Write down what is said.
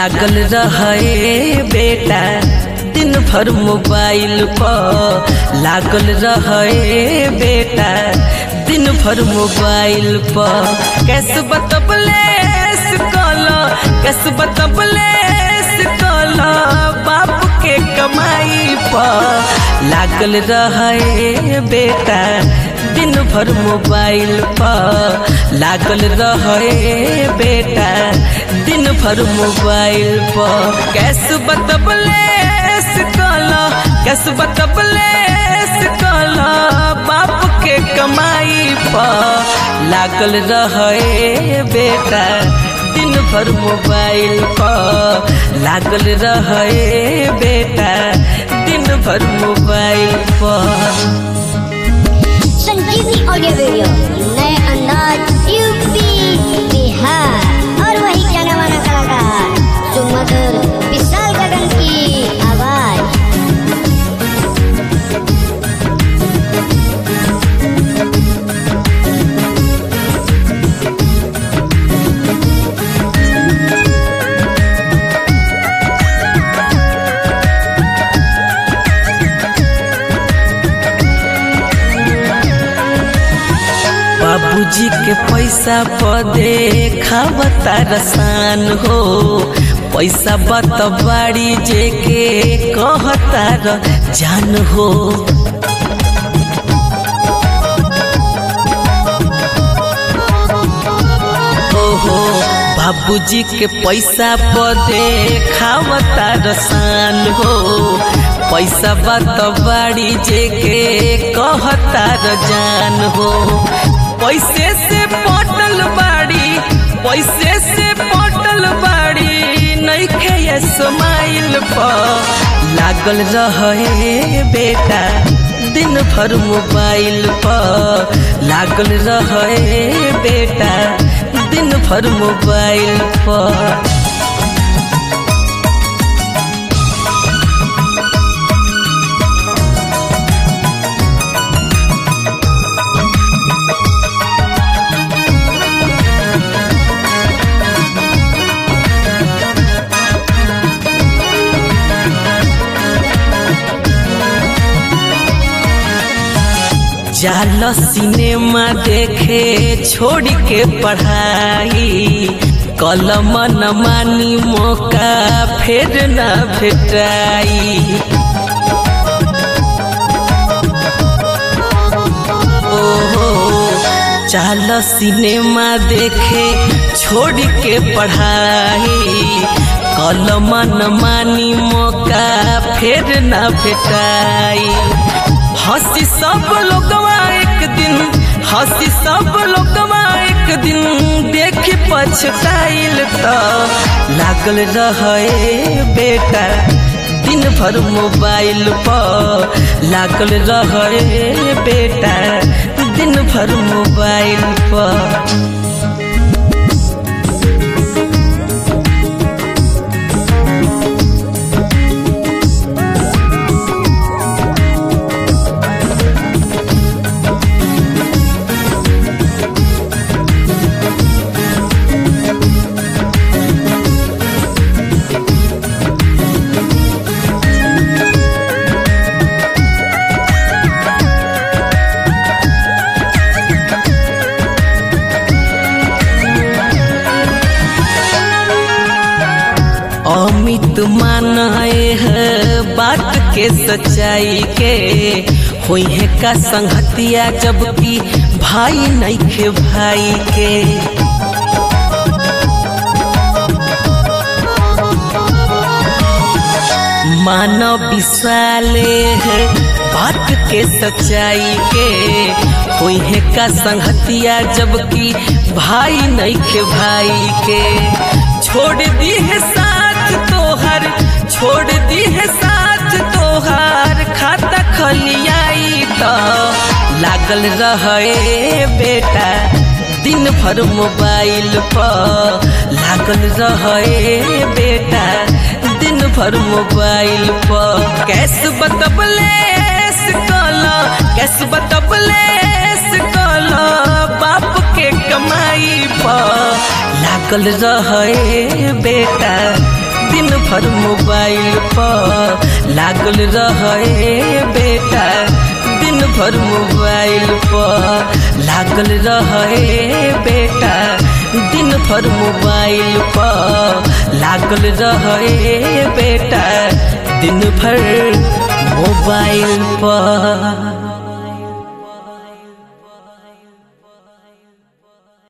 लागल रहे बेटा दिन भर मोबाइल पर लागल रहे बेटा दिन भर मोबाइल पर कैसे बतबले कल कैसे बतबले कल बाप के कमाई पर लागल रहे बेटा दिन भर मोबाइल पर लागल रहे बेटा दिन भर मोबाइल पर कैसे बतबले कल कैसे बतबले कल बाप के कमाई पर लागल रहे बेटा दिन भर मोबाइल पर लागल रहे बेटा दिन भर मोबाइल पर संजीवनी ऑडियो वीडियो नए अंदाज यूपी बिहार और वही जाना माना कलाकार सुमधुर विशाल गगन की आवाज बाबूजी के पैसा पदे खावता रसान हो पैसा बत बाड़ी जे के कहता र जान हो ओहो बाबूजी के पैसा पदे खावता रसान हो पैसा बत बाड़ी जे के कहता र जान हो पैसे से पटल बाड़ी पैसे से पटल बाड़ी नइखे ये स्माइल पर लागल रहे बेटा दिन भर मोबाइल पर लागल रहे बेटा दिन भर मोबाइल पर जाल सिनेमा देखे छोड़ के पढ़ाई कलम न मानी मौका फिर न भेटाई ओहो चाल सिनेमा देखे छोड़ के पढ़ाई कलम न मानी मौका फिर न भेटाई हंसी सब लोगवा एक दिन हंसी सब लोगवा एक दिन देख पछताइल तो लागल रहे बेटा दिन भर मोबाइल पर लागल रहे बेटा दिन भर मोबाइल पर अमित मानाए है बात के सच्चाई के होई है का संगतिया जबकि भाई नहीं खे भाई के मानव विशाले है बात के सच्चाई के होई है का संगतिया जबकि भाई नहीं खे भाई के छोड़ दी है साथ तोहर छोड़ दी है साथ तोहार खाता खलियाई तो लागल रहे बेटा दिन भर मोबाइल पर लागल रहे बेटा दिन भर मोबाइल पर कैस बतबले कल कैस बतबले कल बाप के कमाई पर लागल रहे बेटा भर मोबाइल पर लागल रहे बेटा दिन भर मोबाइल पर लागल रहे बेटा दिन भर मोबाइल पर लागल रहे बेटा दिन भर मोबाइल पर